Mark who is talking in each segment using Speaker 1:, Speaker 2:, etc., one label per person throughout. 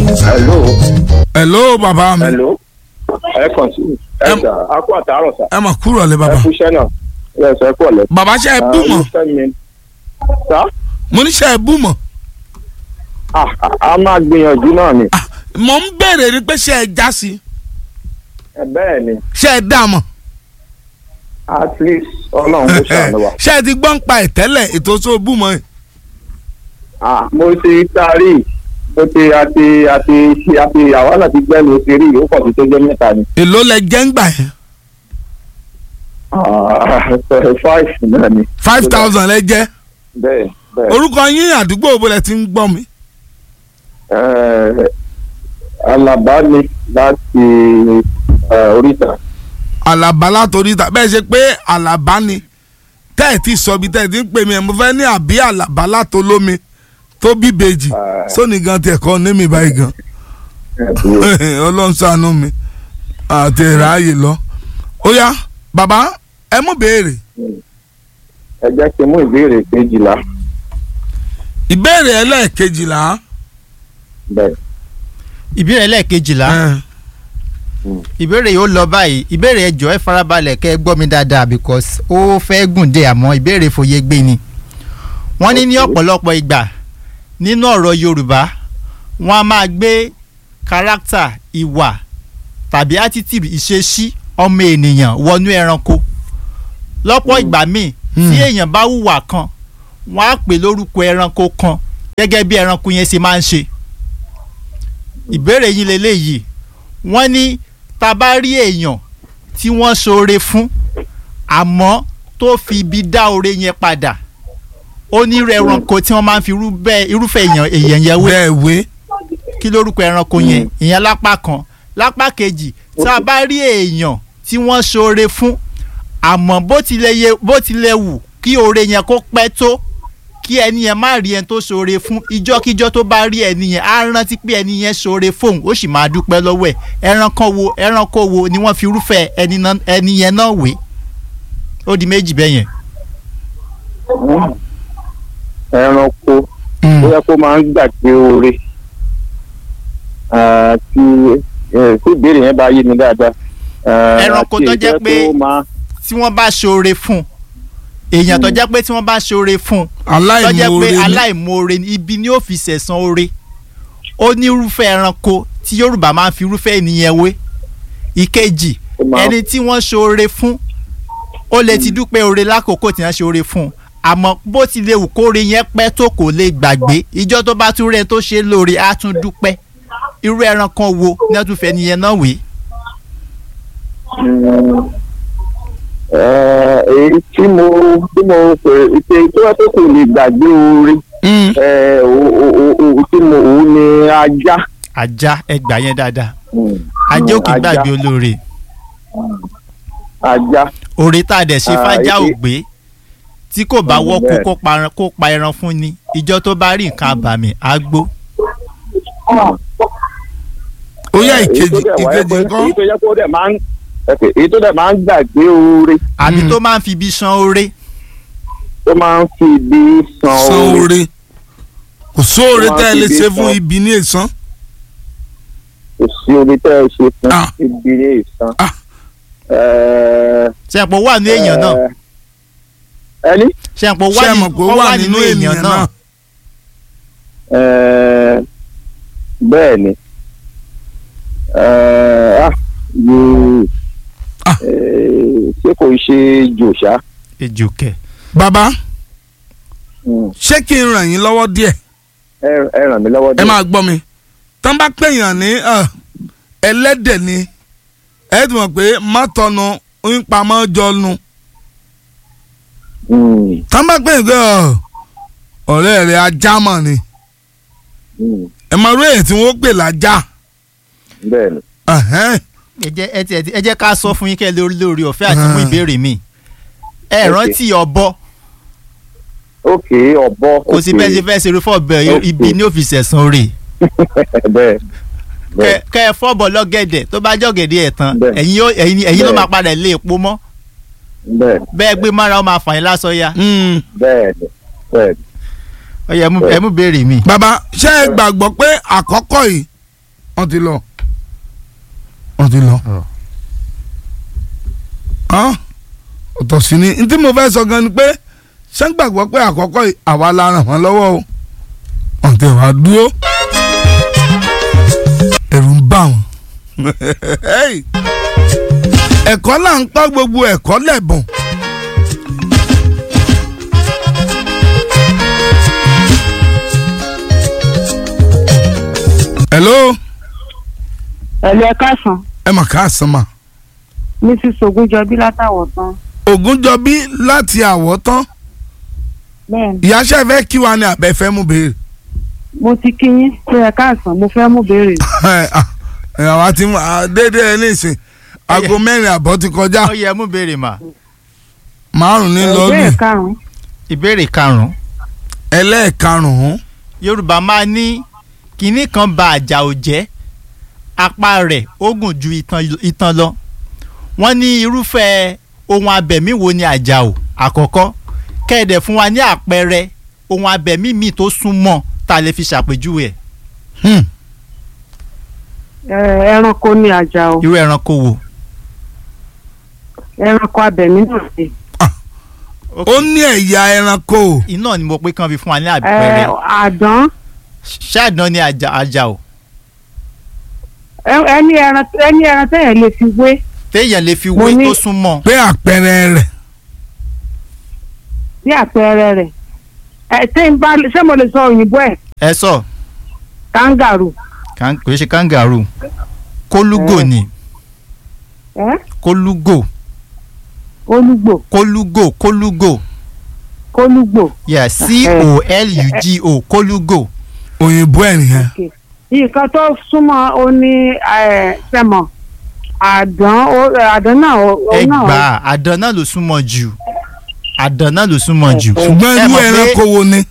Speaker 1: hello
Speaker 2: hello bàbá mi
Speaker 1: hello ẹ kàn sí ẹ
Speaker 2: Em-
Speaker 1: sà á kó àtàárọ̀ sà
Speaker 2: ẹ mà kúrò lé
Speaker 1: ẹ
Speaker 2: bàbá
Speaker 1: kú iṣẹ́ náà ẹ sọ ẹ kú ọ̀lẹ́.
Speaker 2: bàbá ṣe é bú mọ́
Speaker 1: sá
Speaker 2: mo ní ṣe é bú mọ́
Speaker 1: a a máa gbìyànjú náà ni
Speaker 2: Ah, mo ń béèrè ni pé ṣe é já sí
Speaker 1: ẹ bẹ́ẹ̀ ni
Speaker 2: ṣe é dá mọ́
Speaker 1: at least ọlọ́run kò ṣàánú wa.
Speaker 2: ṣe é ti gbọ́n pa ìtẹ́lẹ̀ ètò tó bú mọ́ yìí
Speaker 1: Ah, mo ti taari mo ti àti àti àti àwa náà ti gbẹ́nu ti rí ó pọ̀ sí tó jẹ́ mẹ́ta ni.
Speaker 2: èló lẹ jẹ́ ń gbà yẹn
Speaker 1: Ah, five náà ni.
Speaker 2: five thousand lẹ jẹ́
Speaker 1: bẹ́ẹ̀ bẹ́ẹ̀.
Speaker 2: orúkọ yín àdúgbò òbó lẹ ti ń gbọ́ mi
Speaker 1: Eh, Alaba ni láti eh, oríta.
Speaker 2: àlàbá látòrí ta bẹ́ẹ̀ ṣe pé àlàbá ni tẹ́ ẹ̀ ti sọ bí tẹ́ ẹ̀ ti ń pè mí ẹ̀ mo fẹ́ ní àbí àlàbá látolómi tó bí bèjì
Speaker 1: Ah.
Speaker 2: sóni gan tiẹ̀ kọ́ ní mi báyìí gan ọlọ́run ṣàánú mi àti ìráàyè lọ. ó yá bàbá ẹ mú béèrè
Speaker 1: ẹ jẹ́ kí n mú ìbéèrè kejìlá.
Speaker 2: ìbéèrè ẹlẹ́ẹ̀kejìlá.
Speaker 1: bẹ́ẹ̀.
Speaker 3: ìbéèrè lẹ́ẹ̀kejìlá ìbéèrè yìí ó lọ báyìí ìbéèrè ẹ jọ̀ọ́ ẹ farabalẹ̀ kẹ́ ẹ gbọ́ mi dáadáa because ó fẹ́ gùn dé àmọ́ ìbéèrè fòye gbé ni. wọ́n ní ní
Speaker 1: Okay.
Speaker 3: ọ̀pọ̀lọpọ̀ ìgbà nínú ọ̀rọ̀ Yorùbá wọ́n á máa gbé kárátà ìwà tàbí attitude ìṣesí ọmọ ènìyàn wọnú ẹranko lọ́pọ̀ ìgbà míì tí èèyàn bá hùwà kan wọ́n á pè lórúkọ ẹranko kan gẹ́gẹ́ bí ẹranko yẹn ṣe máa ń ṣe ìbéèrè yín leléyìí wọ́n ní tá a bá rí èèyàn tí wọ́n ṣoore fún àmọ́ tó fi ibi dá oore yẹn padà ó ní irú ẹranko tí wọ́n máa ń fi irú bẹ́ẹ̀- irúfẹ́ èèyàn èèyàn yẹn wé
Speaker 2: bẹ́ẹ̀ wé
Speaker 3: kí lórúkọ ẹranko yẹn ìyẹn lápá kan lápá kejì tá a bá rí èèyàn tí wọ́n ṣoore fún àmọ́ bó tilẹ̀ yẹ bó tilẹ̀ wù kí oore yẹn kó pẹ́ tó kí ẹni yẹn má rí ẹni tó ṣoore fún ìjọ́kíjọ́ tó bá rí ẹni yẹn á rántí pé ẹni yẹn ṣoore fóun ó sì máa dúpẹ́ lọ́wọ́ ẹ̀ ẹranko wo ẹranko wo ni wọ́n fi irúfẹ́ ẹni náà- ẹni yẹn náà wé ó di méjì bẹ́ẹ̀ yẹn.
Speaker 1: ẹranko ó yẹ kó máa ń gbàgbé oore Ah, tí eh, tí ìbéèrè yẹn bá yé mi dáadáa. Ah,
Speaker 3: Ẹranko
Speaker 1: àti
Speaker 3: tó
Speaker 1: èyí
Speaker 3: jẹ́
Speaker 1: yẹ
Speaker 3: pé-
Speaker 1: kó máa-
Speaker 3: tí wọ́n bá ṣoore fún èèyàn tó jẹ́ pé tí wọ́n bá ṣoore fún tó jẹ́
Speaker 2: aláìmoore
Speaker 3: pé
Speaker 2: ni
Speaker 3: aláìmoore ni ibi ni ó fi sẹ̀san oore ó ní irúfẹ́ ẹranko tí Yorùbá máa ń fi irúfẹ́ ènìyàn wé ìkejì
Speaker 1: Ó máa-
Speaker 3: ẹni tí wọ́n ṣoore fún ó lè ti dúpẹ́ oore lákòókò tí wọ́n ṣoore fún un àmọ́ bó ti lè wù kóore yẹn pẹ́ tó kò lè gbàgbé ìjọ́ tó bá tún rẹ̀ tó ṣe lóore á tún dúpẹ́ irú ẹranko wo ní wọ́n tún fẹ́ nìyẹn náà wé
Speaker 1: Mm, eh, èyí tí mo tí mo pè ṣe tó yẹ kó kò lè gbàgbé oore
Speaker 2: Mm.
Speaker 1: eh, o- o- o- o- tí mo òun ni ajá.
Speaker 3: ajá ẹgbà yẹn dáadáa
Speaker 1: Mm,
Speaker 3: ajá ò kì í
Speaker 1: ajá.
Speaker 3: gbàgbé olóore
Speaker 1: ajá.
Speaker 3: òrè tá a dẹ̀ ṣe
Speaker 1: Ah,
Speaker 3: fájá ò
Speaker 1: èyí-
Speaker 3: gbé tí kò bá
Speaker 1: Mm,
Speaker 3: wọ́kú
Speaker 1: bẹ́ẹ̀.
Speaker 3: kó pa- kó pa ẹran fún ni ìjọ tó bá rí nǹkan àbàmì á gbó.
Speaker 2: ó yá
Speaker 1: èyí tó
Speaker 2: ìkejì
Speaker 1: dẹ̀ wáyé
Speaker 2: ìkejì
Speaker 1: pé-
Speaker 2: ńkọ́
Speaker 1: èyí tó yẹ kó dẹ̀ máa ń okay, èyí tó dẹ̀ máa ń gbàgbé oore
Speaker 3: àbí
Speaker 2: Mm.
Speaker 3: tó máa ń fi ibi san oore
Speaker 1: tó máa ń fi ibi san
Speaker 2: san
Speaker 1: oore.
Speaker 2: oore kò sóore
Speaker 1: Ó máa
Speaker 2: tẹ́ ẹ
Speaker 1: fi
Speaker 2: lè
Speaker 1: ibi
Speaker 2: ṣe
Speaker 1: san.
Speaker 2: fún ibi ní èsán
Speaker 1: kò sí omi tẹ́ ẹ ṣe fún
Speaker 2: Ah.
Speaker 1: ibi ní ìsan.
Speaker 2: Ah.
Speaker 3: ṣẹ̀pọ̀ wà nínú èèyàn náà
Speaker 1: ẹni
Speaker 3: ṣẹ̀pọ̀
Speaker 2: ṣé ẹ mọ̀ pé ó wà nínú ènìyàn náà
Speaker 1: eh, bẹ́ẹ̀ ni Eh, ah, yóò
Speaker 2: Ah.
Speaker 1: eh, ṣé kò ṣe jòṣá.
Speaker 3: ejò kẹ.
Speaker 2: bàbá
Speaker 1: Mm.
Speaker 2: ṣé kí n ràn yín lọ́wọ́ díẹ̀
Speaker 1: ẹ ẹ ràn mí lọ́wọ́
Speaker 2: ẹ
Speaker 1: díẹ̀.
Speaker 2: máa gbọ́ mi tán bá pèèyàn ní ẹ, ẹlẹ́dẹ̀ ni ẹ ti mọ̀ pé mọ́tọ́nu ń pamọ́ jọnu
Speaker 1: Mm,
Speaker 2: tán bá pèèyàn pé ọ, ọ̀rẹ́ rẹ̀ ajá mọ̀ ni
Speaker 1: mm,
Speaker 2: ẹ máa rí èyí tí wọ́n pè lájà
Speaker 1: bẹ́ẹ̀ ni.
Speaker 2: ẹ̀hẹ́n.
Speaker 3: ẹ jẹ́ ẹ ti- ẹ jẹ́ ká sọ fún yín kẹ́ ẹ lórí lórí ọ̀fẹ́ àti mú
Speaker 2: Ah.
Speaker 3: ìbéèrè mi. ẹ
Speaker 1: Ok.
Speaker 3: rántí ọ̀bọ
Speaker 1: ok ọ̀bọ.
Speaker 3: kò sí bẹ́ẹ̀ ṣe fẹ́ ṣe irúfọ́ ọ̀bẹ
Speaker 1: Ok.
Speaker 3: ibi ní òfìsì ẹ̀sán oore.
Speaker 1: bẹ́ẹ̀
Speaker 3: kẹ
Speaker 1: bẹ́ẹ̀
Speaker 3: kẹ ẹ fọ́bọ̀ lọ́gẹ̀dẹ̀ tó bá jọ̀gẹ̀dẹ̀ ẹ̀ tán
Speaker 1: Bẹ́ẹ̀.
Speaker 3: ẹ̀yin yóò- ẹ̀yin ẹ̀yin ló
Speaker 1: Bẹ́ẹ̀.
Speaker 3: máa padà lé epo mọ́
Speaker 1: bẹ́ẹ̀
Speaker 3: bẹ́ẹ̀ gbé mára ó máa fà yín lásán ya.
Speaker 2: Mm.
Speaker 1: bẹ́ẹ̀ ni bẹ́ẹ̀ ni.
Speaker 3: ó yẹ ẹ mú- ẹ mú béèrè mi.
Speaker 2: bàbá ṣé ẹ gbàgbọ́ pé àkọ́kọ́ yìí wọ́n ti lọ wọ́n ti lọ.
Speaker 3: Ọ̀.
Speaker 2: Hàn? ọ̀tọ̀ sí ni ntí mo fẹ́ sọ gan ni pé ṣé ń gbàgbọ́ pé àkọ́kọ́ yìí àwa la ràn wọ́n lọ́wọ́ o wọ́n ti wá dúró ẹ̀rù ń bà wọ́n. Hey! ẹ̀kọ́ là ń kọ́ gbogbo ẹ̀kọ́ lẹ́bùn. hello
Speaker 4: ẹ̀lú ẹ káàsán
Speaker 2: ẹ mà káàsán mà.
Speaker 4: mrs ogunjọbí látàwọ̀ tán
Speaker 2: ògúnjọbí láti àwọ̀tán
Speaker 4: bẹ́ẹ̀
Speaker 2: ìyáṣẹ́ fẹ́ kí wa ni àbẹ̀fẹ́ mú béèrè.
Speaker 4: mo ti kí yín pé ẹ káàsán mo fẹ́ mú béèrè
Speaker 2: ẹ àwa ti mú à, déédéé ẹ nísìn aago mẹ́rin àbọ̀ ti kọjá
Speaker 3: ó yẹ mú béèrè mà
Speaker 2: márùn ní
Speaker 4: ìbéèrè
Speaker 2: lọ́ọ̀gì
Speaker 4: karùn-ún
Speaker 3: ìbéèrè karùn-ún
Speaker 2: ẹlẹ́ẹ̀karùn-ún
Speaker 3: yorùbá máa ní kinní kan ba àjà ò jẹ́ apá rẹ̀ ó gùn ju itan, itan lọ wọ́n ní irúfẹ́ ohun abẹ̀mí wo ni àjà ò àkọ́kọ́ kẹ́ẹ̀dẹ̀ fún wa ní àpẹẹrẹ ohun abẹ̀mí míì tó súnmọ́ tá a lè fi ṣàpèjúwe ẹ̀
Speaker 2: Hmm.
Speaker 4: Ẹ, ẹranko ní àjà o
Speaker 3: irú ẹranko wo.
Speaker 4: ẹranko abẹ̀mí náà ni
Speaker 2: ó ní ẹ̀yà ẹranko
Speaker 3: iná ni mo pé kán fi fún wa ní
Speaker 4: Ẹ,
Speaker 3: àpẹẹrẹ
Speaker 4: àdán
Speaker 3: ṣáàdán ni àjà àjà ò
Speaker 4: ẹ- ẹni ẹran ẹni ẹran tẹ̀yẹ̀ lè fi wé
Speaker 3: téèyàn lè fi
Speaker 4: Mo
Speaker 3: wé
Speaker 4: ní-
Speaker 3: tó súnmọ́
Speaker 2: pé àpẹẹrẹ rẹ̀
Speaker 4: bí àpẹẹrẹ rẹ̀ ẹ tí n bá ṣé mo lè sọ òyìnbó ẹ̀
Speaker 3: ẹ sọ
Speaker 4: kangaroo
Speaker 3: kan- kò ṣe kangaroo kólúgò
Speaker 4: Ẹ.
Speaker 3: ni
Speaker 4: ẹ
Speaker 3: kólúgò
Speaker 4: olúgbò
Speaker 3: kólúgò kólúgò
Speaker 4: kólúgbò
Speaker 3: yeah c o l u g o kólúgò
Speaker 2: òyìnbó ẹ̀ nìyẹn
Speaker 4: nǹkan tó súnmọ́ ó ní ẹ, sẹ́mọ̀ àdán ó- àdán náà ó- ó náà
Speaker 3: ẹgbà àdán náà ló súnmọ́ jù àdán náà ló súnmọ́ jù
Speaker 2: ṣùgbọ́n
Speaker 3: Ẹ
Speaker 2: irú
Speaker 3: mọ̀ pé
Speaker 2: ẹranko wo ni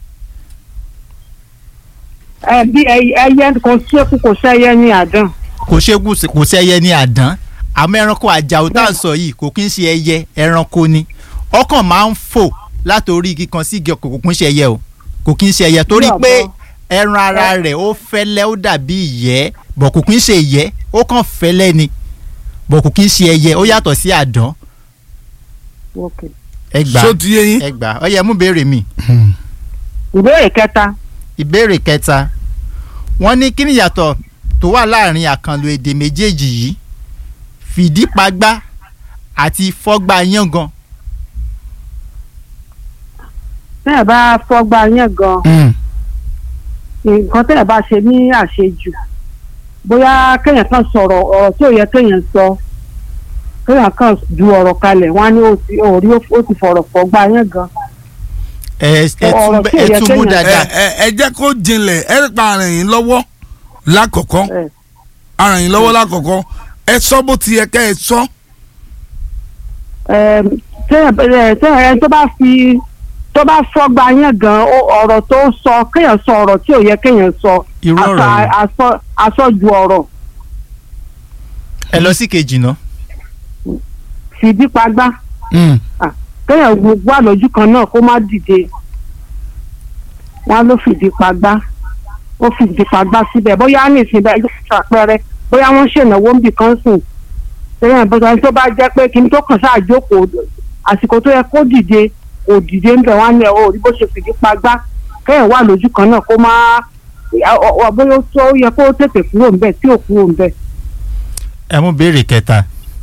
Speaker 4: ẹ bí ẹyẹ ẹyẹ kò sékù kò sẹ́yẹ ní àdán
Speaker 3: kò ṣe kù kò sẹ́yẹ ní àdán àmọ́ ẹranko àjàò tá à ń sọ yìí kò kí ń ṣe ẹyẹ ẹranko ni ọkàn máa ń fò látòrí igi kan sí igi ọkọ̀ kò kí ń ṣe ẹyẹ o kò kí ń ṣe ẹyẹ torí
Speaker 4: Bí
Speaker 3: pé
Speaker 4: ọ̀bọ.
Speaker 3: ẹran ara rẹ̀ ó fẹ́lẹ́ ó dàbí ìyẹ́ bọ̀ kò kí ń ṣe ìyẹ́ ó kàn fẹ́lẹ́ ni bọ̀ kò kí ń ṣe ẹyẹ ó yàtọ̀ sí àdán
Speaker 4: Okay.
Speaker 3: ẹgbà
Speaker 2: ṣó ti yé yín.
Speaker 3: ẹgbà ó yẹ mú béèrè mi
Speaker 4: ìbéèrè kẹta
Speaker 3: ìbéèrè kẹta wọ́n ní kí ni ìyàtọ̀ tó wà láàrin àkànlò èdè méjèèjì yìí fìdípagbá àti fọ́gbà yángan
Speaker 4: tẹ́yẹ̀ bá fọ́gbà yẹn gan
Speaker 2: Hmm.
Speaker 4: nǹkan tẹ́yẹ̀ bá ṣe ní àṣejù bóyá kéèyàn kan sọ̀rọ̀ ọ̀rọ̀ tí ò yẹ kéèyàn sọ kéèyàn kan ju ọ̀rọ̀ kalẹ̀ wọ́n á ní ó ti òrí ó ti fọ̀rọ̀ fọ́gbà yẹn gan
Speaker 3: ẹ ẹ tún
Speaker 4: Ọ̀rọ̀
Speaker 3: bẹ-
Speaker 4: tí ò
Speaker 3: ẹ
Speaker 4: yẹ
Speaker 3: tún mú
Speaker 4: kéèyàn-
Speaker 2: ẹ
Speaker 3: dáadáa
Speaker 2: ẹ ẹ jẹ́ kó jinlẹ̀ ẹ rí pa ara yín lọ́wọ́ lákọ̀ọ́kọ́
Speaker 4: ẹ.
Speaker 2: ara yín lọ́wọ́ lákọ̀ọ́kọ́ ẹ sọ bó ti yẹ kẹ́ ẹ sọ
Speaker 4: Ẹm, tẹ́yẹ̀ ẹ, tẹ́yẹ̀ ẹni tó bá fi tó bá fọ́gbà yẹn gan ó- ọ̀rọ̀ tó sọ kéèyàn sọ ọ̀rọ̀ tí ò yẹ kéèyàn sọ
Speaker 3: irú ọ̀rọ̀
Speaker 4: àsọ-
Speaker 3: yìí
Speaker 4: àsọ- àsọjù ọ̀rọ̀
Speaker 3: ẹ lọ sí kejì náà
Speaker 4: fìdípagbá
Speaker 2: Hmm.
Speaker 4: kéèyàn wà lójú kan náà kó má dìde wọn ló fìdí pagbá ó fìdí pagbá síbẹ̀ bóyá ní ìsìn bẹ́ẹ̀ ló ṣàpẹẹrẹ bóyá wọ́n ṣènáwó ń bì kan sùn kéèyàn bọ́sọ̀ tó bá jẹ́ pé kí n tó kàn sáà jókòó àsìkò tó yẹ kó dìde kò dìde ń bẹ̀ wọ́n á ní ẹ̀ ó rí bó ṣe fìdí pagbá kéèyàn wà lójú kan náà kó má ọ- ọ- bóyá ó tó yẹ kó tètè kúrò ńbẹ̀ tí ò kúrò ńbẹ̀
Speaker 3: ẹ mú béèrè kẹta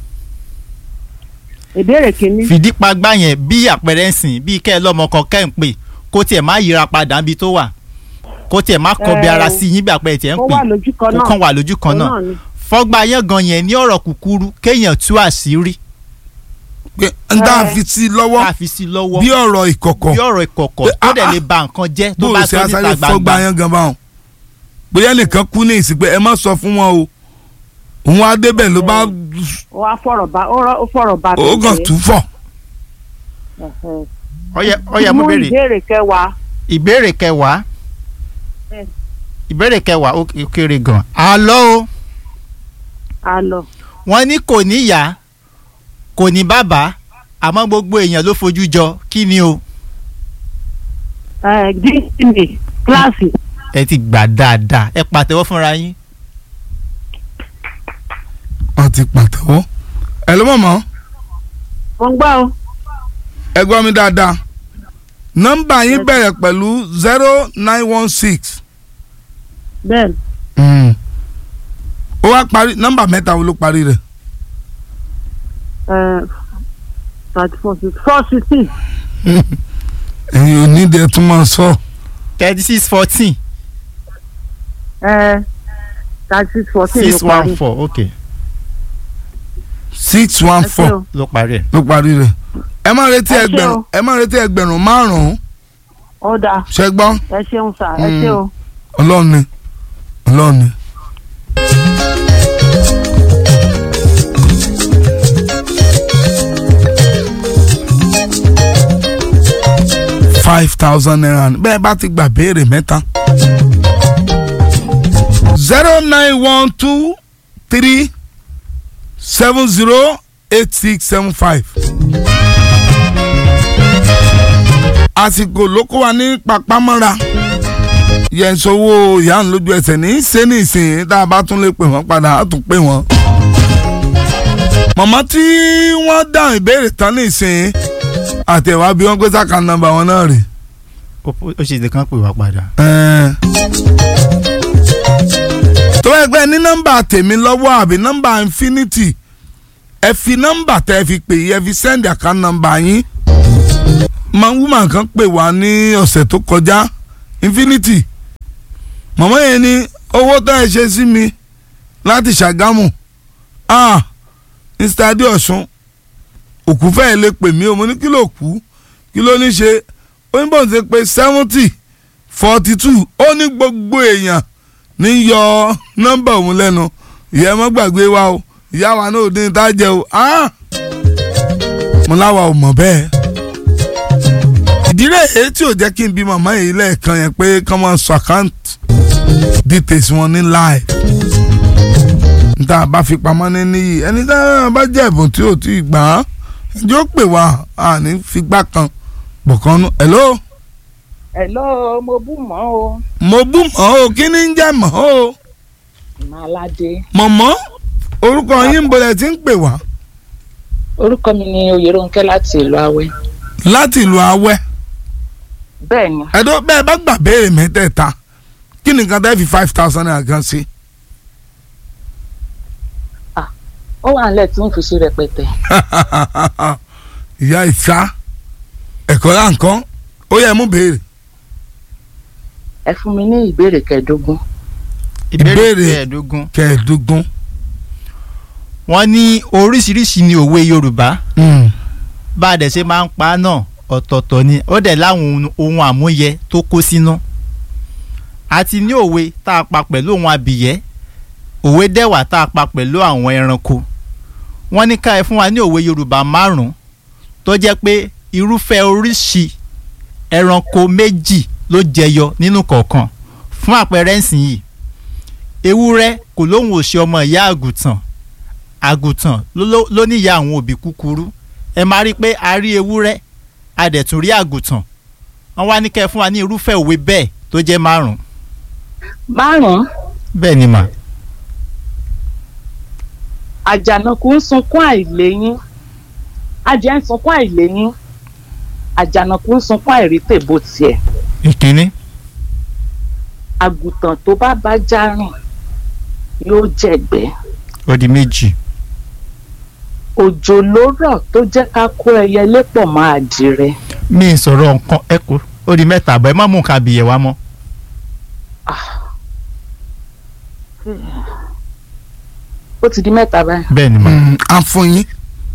Speaker 4: ìbéèrè kìíní
Speaker 3: fìdípagbá yẹn bí àpẹẹrẹ ń sìn bí kẹ́ ẹ lọ́mọ kan kẹ́ ń pè kó tiẹ̀ má yíra padà níbi tó wà kó tiẹ̀ má kọbi
Speaker 4: Ẹ,
Speaker 3: ara sí yín bí àpẹẹrẹ tiẹ̀ ń
Speaker 4: ó
Speaker 3: pè
Speaker 4: wà lójú kan
Speaker 3: kó
Speaker 4: náà
Speaker 3: kàn wà lójú kan
Speaker 4: òun
Speaker 3: náà
Speaker 4: ni.
Speaker 3: fọ́gbà yángan yẹn ní ọ̀rọ̀ kúkúrú kéèyàn tú àṣírí
Speaker 2: pé n tá a
Speaker 4: Ẹ.
Speaker 2: fi sí lọ́wọ́
Speaker 3: ká fi sí lọ́wọ́
Speaker 2: bí ọ̀rọ̀ ìkọ̀kọ̀
Speaker 3: bí ọ̀rọ̀ ìkọ̀kọ̀
Speaker 2: Pé,
Speaker 3: tó dẹ̀
Speaker 2: ah,
Speaker 3: lè ba nǹkan jẹ́ tó
Speaker 2: bó o
Speaker 3: bá
Speaker 2: ṣe
Speaker 3: tó níta
Speaker 2: asáré fọ́gbà
Speaker 3: gbangba
Speaker 2: yẹn gan báwọn bóyá nìkan kú ní ìsìn pé ẹ má sọ fún wọn o òun á débẹ̀ ló bá
Speaker 4: ó wá fọ̀rọ̀ bá ó rọ- ó fọ̀rọ̀ bá
Speaker 2: ó kàn tún fọ̀
Speaker 4: Ẹ̀hẹ̀.
Speaker 3: ọyẹ ọyẹ mú béèrè
Speaker 4: ìbéèrè kẹwàá
Speaker 3: ìbéèrè kẹwàá
Speaker 4: Ẹ.
Speaker 3: ìbéèrè kẹwàá ó ó kéré gan àlọ́ o
Speaker 4: àlọ́
Speaker 3: wọ́n ní kò ní ìyá kò ní bàbá àmọ́ gbogbo èèyàn ló fojú jọ kí ni o
Speaker 4: díìsìnì kíláàsì
Speaker 3: ẹ ti gbà dáadáa ẹ pàtẹ́wọ́ fúnra yín
Speaker 2: ti pàtẹ́wọ́ ẹ ló mọ̀ mọ́
Speaker 4: mo ń gbọ́ o
Speaker 2: ẹ gbọ́ mi dáadáa nọ́mbà yín bẹ̀rẹ̀ pẹ̀lú zero nine one six
Speaker 4: bẹ́ẹ̀
Speaker 2: ó wá parí nọ́mbà mẹ́ta wo ló parí rẹ̀
Speaker 4: thirty four six four sixteen
Speaker 2: ẹ̀yin ò ní dẹ̀ tún máa sọ
Speaker 3: thirty six fourteen
Speaker 4: thirty six fourteen
Speaker 3: six
Speaker 4: ló parí
Speaker 3: one four ok
Speaker 2: six one
Speaker 4: ẹ ṣé
Speaker 2: four
Speaker 4: o.
Speaker 3: ló parí ẹ̀.
Speaker 2: ló parí rẹ̀ ẹ má retí
Speaker 4: Ẹ ṣé
Speaker 2: ẹgbẹ̀rún
Speaker 4: o.
Speaker 2: ẹ má retí ẹgbẹ̀rún márùn-ún
Speaker 4: ó dáa
Speaker 2: ṣẹ gbọ́
Speaker 4: ẹ ṣeun sà ẹ ṣé o.
Speaker 2: ọlọ́run ni ọlọ́run ni. five thousand naira ni bẹ́ẹ̀ bá ti gbà béèrè mẹ́ta. zero nine one two three seven zero eight six seven five. àsìkò ló kó wa ní papámọ́ra yẹn sọwọ́ ìyá ń lójú ẹsẹ̀ ní ṣé ní ìsìn tá a bá tún lè pè wọ́n padà á tún pè wọ́n. màmá tí wọ́n dáhùn ìbéèrè tán ní ìsìn àtẹ̀wá bí wọ́n gbé sáka nọ́mbà wọn náà rè.
Speaker 3: ó ó ṣe lè kàn pè wá padà.
Speaker 2: tó ẹgbẹ́ ní nọ́mbà tèmi lọ́wọ́ àbí nọ́mbà infinity ẹ fi nọ́mbà tẹ́ ẹ fi pè yí ẹ fi send account number yín. máa ń wúmọ̀ kan pè wá ní ọ̀sẹ̀ tó kọjá infinity màmá yẹn ní owó tó ẹ ṣe sí mi láti ṣàgámù ah mr adéọ̀sùn òkú fẹ́ẹ́ lè pè mí o mo ní kí ló kú kí ló ní ṣe ó ní bóun ṣe pé seventy forty two ó ní gbogbo èèyàn ní yọ nọ́mbà òun lẹ́nu ìyá ẹ má gbàgbé wa o ìyá wa náà ò dín tá a jẹ o ah mo láwa ò mọ̀ bẹ́ẹ̀ ìdílé èyí tí ò jẹ́ kí n bí màmá yìí lẹ́ẹ̀kan yẹn pé kọ́ máa sọ account details wọn ní live níta bá fi pamọ́ ní níyì ẹni tá a bá jẹ́ ẹ̀bùn tí ò tí ì gbà á ẹjọ́ pè wá a ní figbá kan bọ̀kan nú hello
Speaker 5: Hello, mo bú mọ́ o.
Speaker 2: mo bú mọ́ o kí ni ń jẹ́ mọ́ o
Speaker 5: Màládé.
Speaker 2: mọ̀mọ́ orúkọ yín ń bolẹ̀ tí ń pè wá
Speaker 5: Orúkọ mi ni Oyèrónkẹ́ láti ìlú Awẹ́.
Speaker 2: láti ìlú awẹ́
Speaker 5: Bẹ́ẹ̀ ni,
Speaker 2: ẹ̀dọ́ bẹ́ẹ̀ bá gbà béèrè mẹ́tẹ̀ẹ̀ta kí ni nǹkan tẹ́ fi five thousand naira kan sí.
Speaker 5: ó wà nílẹ̀ tí ń fi ṣe rẹpẹtẹ.
Speaker 2: ìyá ìsá ẹ̀kọ́ láǹkan ó yẹ mú béèrè.
Speaker 5: Ẹ fún mi ní ìbéèrè kẹẹ̀ẹ́dógún.
Speaker 2: Ìbéèrè.
Speaker 3: ìbéèrè kẹẹ̀ẹ́dógún.
Speaker 2: kẹẹ̀ẹ́dógún.
Speaker 3: wọ́n ní oríṣiríṣi ni òwe yorùbá bá a dẹ̀ ṣe máa ń pa á náà ọ̀tọ̀ọ̀tọ̀ ni ó dẹ̀ láwọn ohun- ohun àmúyẹ tó kó sínú. àti ní òwe tá a pa pẹ̀lú ohun abìyẹ́ òwe dẹ̀wà tá a pa pẹ̀lú àwọn ẹranko. wọ́n ní ká ẹ fún wa ní òwe yorùbá márùn-ún tó jẹ́ pé irúfẹ́ oríṣi ẹranko méjì ló jẹyọ nínú kọ̀ọ̀kan fún àpẹẹrẹ ńsìn yìí ewúrẹ́ kò lóhùn òṣì ọmọ ìyá àgùntàn àgùntàn ló- ló ló ní ìyá àwọn òbí kúkúrú ẹ máa rí i pé a rí ewúrẹ́ a dẹ̀ tún rí àgùntàn wọ́n wá ní kẹ́ ẹ fún wa ní irúfẹ́ òwe bẹ́ẹ̀ tó jẹ́ márùn-ún
Speaker 5: Márùn-ún,
Speaker 3: bẹ́ẹ̀ ni mà
Speaker 5: àjànàkú ń sunkún àìléyín. Adìẹ ń sunkún àìléyín. Àjànàkú ń sunkún àìrítè bó tiẹ̀.
Speaker 3: ìkíní
Speaker 5: Àgùntàn tó bá bá já rìn yóò jẹ̀gbẹ́.
Speaker 3: ó di méjì
Speaker 5: Òjò ló rọ̀ tó jẹ́ ká kó ẹyẹ lépọ̀ mọ́ àdìrẹ.
Speaker 3: mi ì sọ̀rọ̀ nǹkan ẹ kú ó di mẹ́ta àbọ̀ ẹ má mú nǹkan àbìyẹ̀ wá mọ́
Speaker 5: Ó ti di mẹ́ta báyìí.
Speaker 3: bẹ́ẹ̀ ni mà
Speaker 2: a fún yín.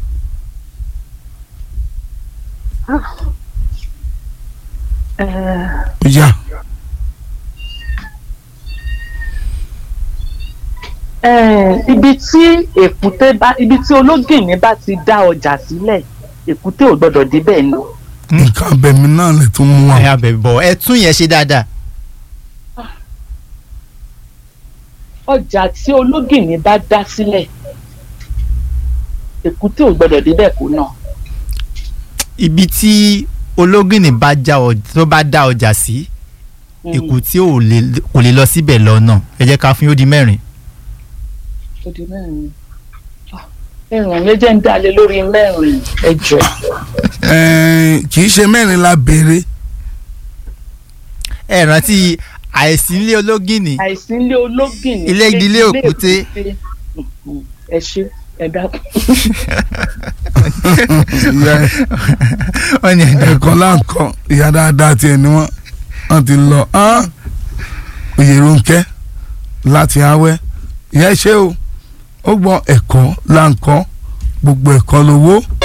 Speaker 5: Ẹ̀ẹ́,
Speaker 2: ó yá
Speaker 5: ẹ̀ẹ́, ibi tí èkúté bá ibi tí ológìnní bá ti dá ọjà sílẹ̀ èkúté ò gbọ́dọ̀ débẹ̀ ni.
Speaker 2: nǹkan abẹ̀mí náà lè tún mú wa.
Speaker 3: ẹ abẹ̀ bọ̀ ẹ tún yẹn ṣe dáadáa
Speaker 5: ọjà tí ológìnní bá dá sílẹ̀ èkúté ò gbọ́dọ̀ débẹ̀ kó náà.
Speaker 3: ibi tí ológìnní bá já ọ- tó bá dá ọjà sí
Speaker 5: Mm,
Speaker 3: èkúté ò lè- kò lè lọ síbẹ̀ lọ́nà ẹ jẹ́ ká fún yóò di mẹ́rin
Speaker 5: ó di mẹ́rin. Ah. ẹ̀rùn mi jẹ́ ń dalẹ̀ lórí mẹ́rin ẹjọ́
Speaker 2: Ẹ̀ẹ́n, kì í ṣe mẹ́rin la béèrè
Speaker 3: ẹ rántí àìsí ilé ológìnní
Speaker 5: àìsí ilé ológìn ní
Speaker 3: Ilé ìdílé òkúté.
Speaker 5: Mhm. ẹ ṣe ẹ dákun
Speaker 2: Ìyá-
Speaker 3: wọ́n ní ẹ̀dá
Speaker 2: ẹ̀kọ́ láǹkọ́ ìyá dáadáa tiẹ̀ ni wọ́n wọ́n ti lọ hàn Oyèrónkẹ́ láti awẹ́ ìyá ṣé o ó gbọ́ ẹ̀kọ́ láǹkọ́ gbogbo ẹ̀kọ́ lówó